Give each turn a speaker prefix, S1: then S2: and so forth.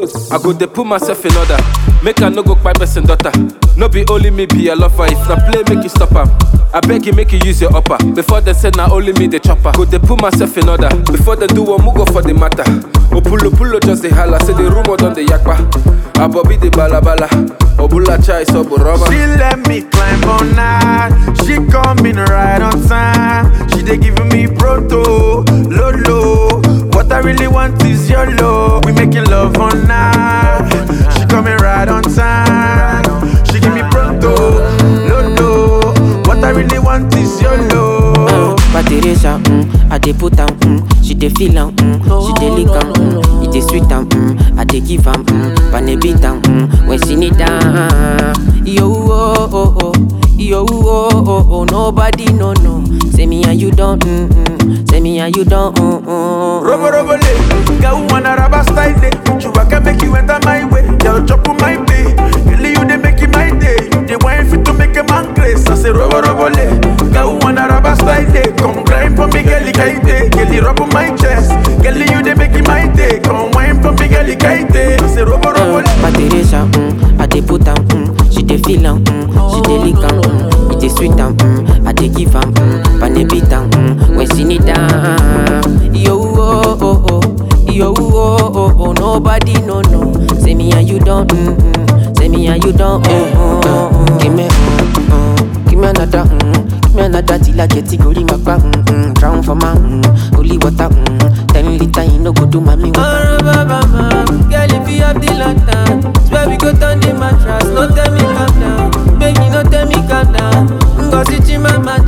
S1: I go dey put myself in order. Make I no go kpai person daughter. No be only me be a lover. If na play, make you stop am. I beg you, make you use your upper. Before they say na only me the chopper. Go dey put myself in order. Before they do one, go for the matter. Opulo pulo just the holla. Say the rumor done the yakpa. Abobi the balabala. Obula chai so boroma.
S2: She let me climb on night. She coming right on time. She dey giving me proto, lolo. What I really want is your love. We making love on night. She coming right on time. She give me proto, lolo. What I really want is your love.
S3: But Teresa, mm, I dey put am, mm, she dey feel am, mm, she dey lick am, mm, it dey sweet am, mm, I dey give am, mm, pane beat am, mm, when she need am. Yo, oh, oh, oh, yo, oh, oh, oh, nobody no no. Say me and you don't, mm, mm, say me and you don't, mm, mm.
S2: Robo robo le, girl wanna rubber style day. You can make you enter my way, girl chop on my day. Girl you dey make it my day, you dey wine fit to make a man grace. I say robo robo le, girl wanna rubber style day. Come grind for me, girl kaite. Girl rub on my chest, girl you dey make it my day. Come wine for me, girl kaite. I say robo robo le.
S3: But Teresa, mm, I dey put am, mm, she dey feel am, mm, she dey lick am, mm, it dey sweet am, mm, I dey give am, mm, pane beat am, mm, when she need am. Yo, oh, oh, oh, yo, oh, oh, oh, nobody no no. Say me and you don't, mm, mm, say me and you don't, mm, mm, mm, give me, mm, mm, give me another, mm, give me another till I get it, go my back, mm, mm, drown for my, mm, holy water, mm, ten liter, you no go do mommy water.
S4: Girl, if you have the lantern, swear we go turn the mattress. No tell me calm down, baby, no tell me calm down. Ngozi chima